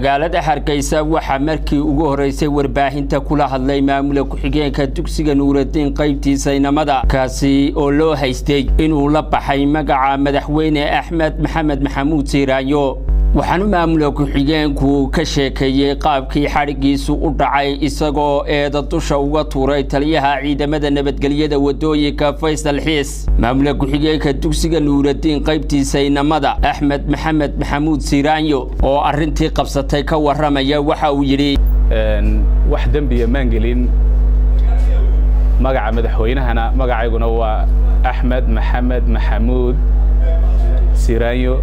magaalada hargeysa waxaa markii ugu horeysay warbaahinta kula hadlay maamula ku-xigeenka dugsiga nuuradiin qaybtiisa inamada kaasi oo loo haystay inuu la baxay magaca madaxweyne axmed maxamed maxamuud siiraayo waxaanu maamula ku-xigeenku ka sheekeeyey qaabkii xadhiggiisu u dhacay isagoo eeda dusha uga tuuray taliyaha ciidamada nabadgelyada wadooyinka faysal xiis maamula ku-xigeenka dugsiga nuuradiin qaybtiisa inamada axmed maxamed maxamuud siiraanyo oo arrintii qabsatay ka warramaya waxa uu yidhi wax dembiya maan gelin magaca madaxweynahana magacayguna waa axmed maxamed maxamuud siiraanyo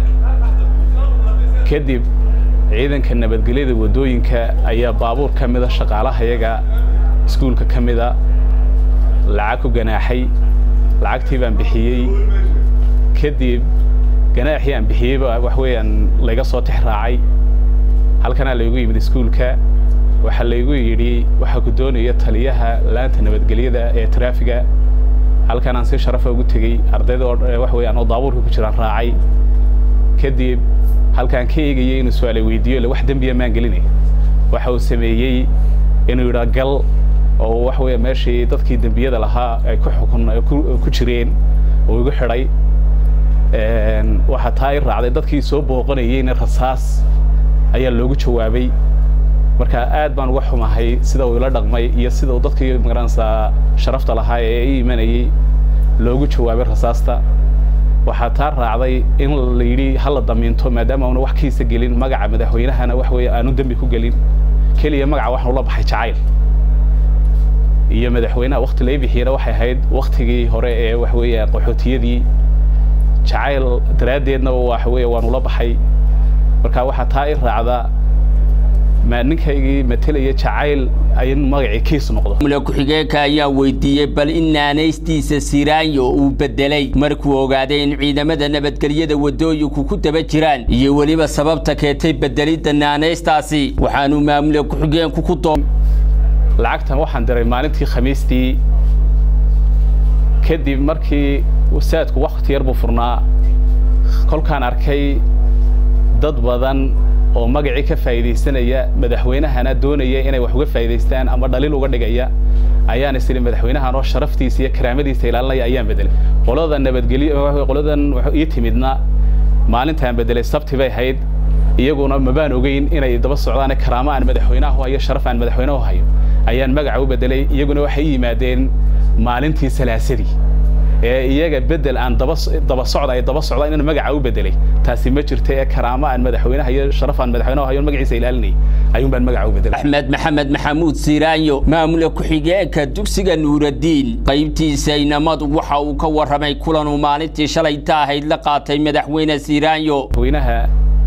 kadib ciidanka nabadgelyada waddooyinka ayaa baabuur ka mida shaqaalahayaga iskuulka ka mida lacag ku ganaaxay lacagtii baan bixiyey kadib ganaaxii aan bixiyeyba wax weeyaan layga soo tix raacay halkanaa laygu yimid iskuulka waxaa laygu yidhi waxaa ku doonaya taliyaha laanta nabadgelyada ee traafiga halkanaan si sharafa ugu tegey ardayda oo wax weeyaan oo daabuurka ku jiraan raacay kadib halkaan ka eegayay inuu su-aala weydiiyo le wax dembiya maan gelinay waxa uu sameeyey inuu yidhaa gal oo wax weya meeshii dadkii dembiyada lahaa ay ku xukun ku jireen oo igu xidhay waxaa taa i raacday dadkii soo booqanayeyna rasaas ayaa loogu jawaabay marka aad baan uga xumahay sida uu ila dhaqmay iyo sida uu dadkii magaranaysaa sharafta lahaa ee i imanayey loogu jawaabay rasaasta waxaa taa raacday in la yidhi hala damiinto maadaama auna wax kiisa gelin magaca madaxweynahana wax weeye aanu dembi ku gelin keliya magaca waxaan ula baxay jacayl iyo madaxweynaha wakti lay bixiyena waxay ahayd waktigii hore ee wax weeya qaxootiyadii jacayl daraaddeedna wax weeye waan ula baxay marka waxaa taa i raacda ma ninkaygii matelaya jacayl in magacii kiis noqdo maamula ku-xigeenka ayaa weydiiyey bal in naanaystiisa siraanyo uu bedelay markuu ogaaday in ciidamada nabadgelyada waddooyinku ku daba jiraan iyo weliba sababta keentay bedelidda naanaystaasi waxaanu maamula ku-xigeenku ku doo lacagtan waxaan diray maalintii khamiistii kadib markii wasaadku wakti yar buu furnaa kolkaan arkay dad badan oo magacii ka faa'iidaysanaya madaxweynahana doonaya inay wax uga faa'iidaystaan ama dhaliil uga dhigaya ayaan is idhi madaxweynahan oo sharaftiisa iyo karaamadiisa ilaalinaya ayaan bedelay qolada nabadgelyo qoladan ii timidna maalintaan bedelay sabti bay ahayd iyaguna mabaan ogeyn inay daba socdaan karaamo aan madaxweynaha u hayo sharaf aan madaxweynaha u hayo ayaan magaca u bedelay iyaguna waxay i yimaadeen maalintii salaasadii ee iyaga bedel aan daba daba socda ay daba socdaan inaan magaca u bedelay taasi ma jirta ee karaamo aan madaxweynaha iyo sharaf aan madaxweynaha hayo magaciisa ilaalinay ayuun baan magaca u bedelay axmed maxamed maxamuud siiraanyo maamula ku-xigeenka dugsiga nuuradiin qaybtiisa inamadu waxa uu ka warramay kulanuu maalintii shalayta ahayd la qaatay madaxweyne siiraanyo madaxweynaha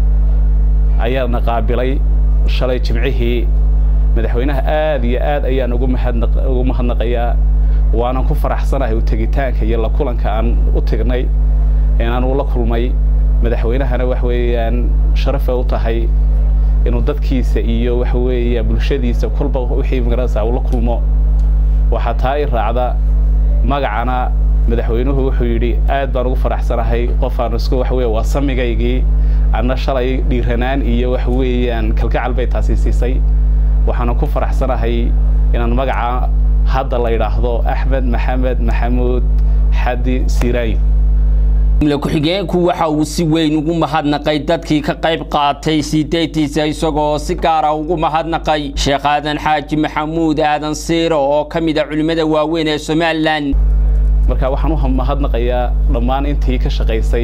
ayaana qaabilay shalay jimcihii madaxweynaha aad iyo aad ayaan ugu mahadnaq ugu mahadnaqayaa waanan ku faraxsanahay u tegitaanka iyo la kulanka aan u tegnay inaan ula kulmay madaxweynahana wax weeyaan sharafa u tahay inuu dadkiisa iyo waxa weeya bulshadiisa kolba wixii magaranaysaa ula kulmo waxaa taa i raacda magacana madaxweynuhu wuxuu yidhi aad baan ugu faraxsanahay qofaan isku wax weeye waa samigaygii anna shalay dhiiranaan iyo wax weeyaan kalgacal bay taasi siisay waxaana ku faraxsanahay inaan magaca hadda la yidhaahdo axmed maxamed maxamuud xadi siiraayo maamula ku-xigeenku waxa uu si weyn ugu mahadnaqay dadkii ka qayb qaatay sideetiisa isagoo si gaara ugu mahadnaqay sheekh aadan xaaji maxamuud aadan siiro oo ka mid a culimmada waaweyn ee somalilan marka waxaan u mahadnaqayaa dhammaan intii ka shaqaysay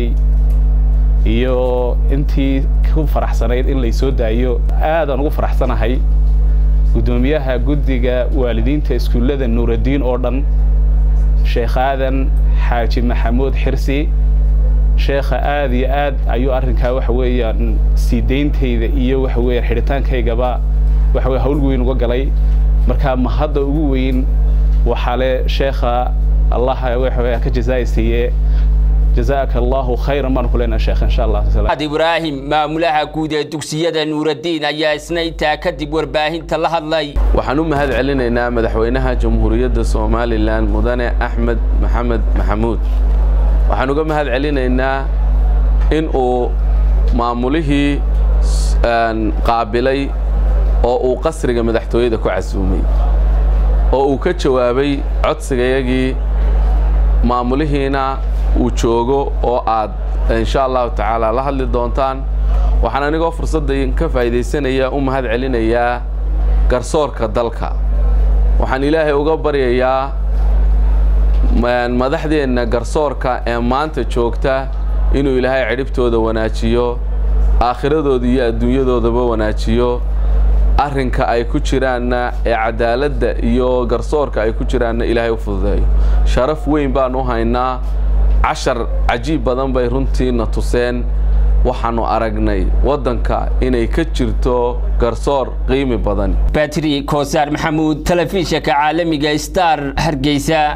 iyo intii ku faraxsanayd in laysoo daayo aadaan ugu faraxsanahay guddoomiyaha guddiga waalidiinta iskuullada nuuradiin oo dhan sheekh aadan xaaji maxamuud xirsi sheekha aad iyo aad ayuu arrinkaa waxa weeyaan sii dayntayda iyo waxa weeyaan xidhitaankaygaba waxa weye hawl weyn uga galay marka mahadda ugu weyn waxaa le sheekha allah waxa ka jazaaysiiye jazaaka allahu khayran baan ku leenahay sheekh insha allah ad ibraahim maamulaha guud ee dugsiyada nuuradiin ayaa isna intaa kadib warbaahinta la hadlay waxaan u mahad celinaynaa madaxweynaha jamhuuriyadda somalilan mudane axmed maxamed maxamuud waxaan uga mahad celinaynaa in uu maamulihii qaabilay oo uu qasriga madaxtooyada ku casuumay oo uu ka jawaabay codsigayagii maamulihiina uu joogo oo aad insha allahu tacaala la hadli doontaan waxaan anigoo fursaddan ka faa'iidaysanaya u mahad celinayaa garsoorka dalka waxaan ilaahay uga baryayaa madaxdeenna garsoorka ee maanta joogta inuu ilaahay cidhibtooda wanaajiyo aakhiradooda iyo adduunyadoodaba wanaajiyo arrinka ay ku jiraanna ee cadaaladda iyo garsoorka ay ku jiraanna ilaahay u fududeeyo sharaf weyn baan u haynaa cashar cajiib badan bay runtiina tuseen waxaannu aragnay waddanka inay ka jirto garsoor qiimi badan batri koosaar maxamuud telefishinka caalamiga star hargeysa